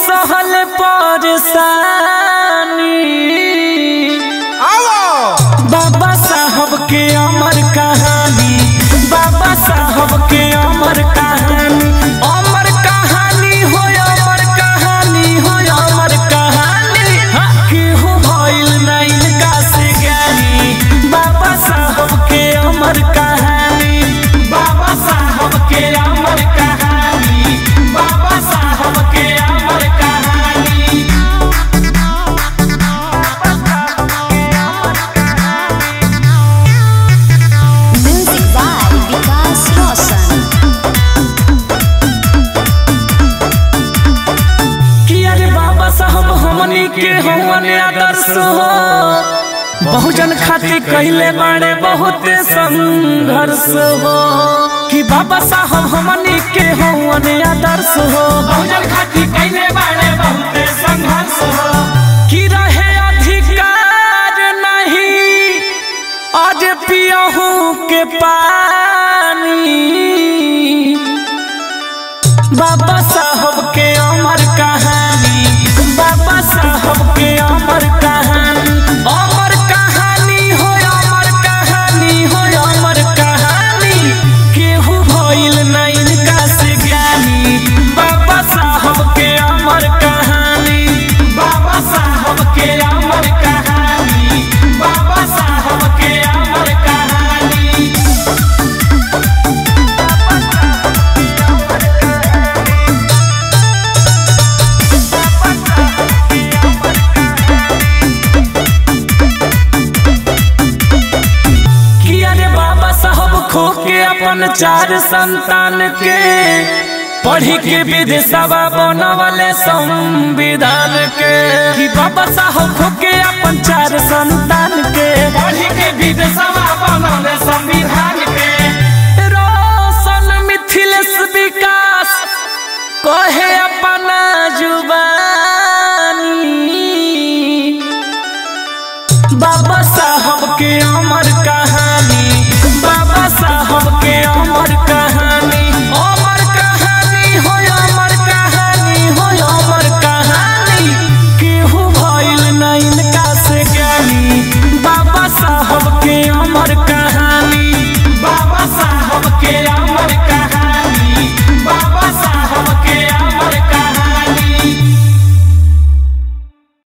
सहल परेशानी आओ बाबा साहब के अमर कहानी बाबा साहब के अमर कहानी अमर कहानी हो अमर कहानी हो अमर कहानी केहू भइल ना इनका से ज्ञानी बाबा साहब के अमर कहानी बाबा साहब के अमर कहानी बाबा साहब के अमर कहानी Music by Vikas Roshan. कि अरे बाबा साहब हमनी के हमन आदर्श हो बहुजन खातिर कहले बाड़े बहुत संघर्ष हो कि बाबा साहब हमनी के हमन आदर्श हो बहुजन खातिर कहले बाड़े बहुत संघर्ष हो कि रहे अधिकार नहीं आज पियहू के पानी बाबा साहब के अमर कहानी बाबा साहब के अमर कहानी अमर कहानी हो अमर कहानी हो अमर कहानी केहू भइल ना इनका से ज्ञानी बाबा साहब के अमर कहानी बाबा साहब के अमर कहानी बाबा साहब के अमर कहानी कि अरे बाबा साहब खो के अपन चार संतान के पढ़ी के विदेशवा बनवले संविधान के कि बाबा साहब खो के अपन चार संतान के पढ़ी के विदेशवा बनवले संविधान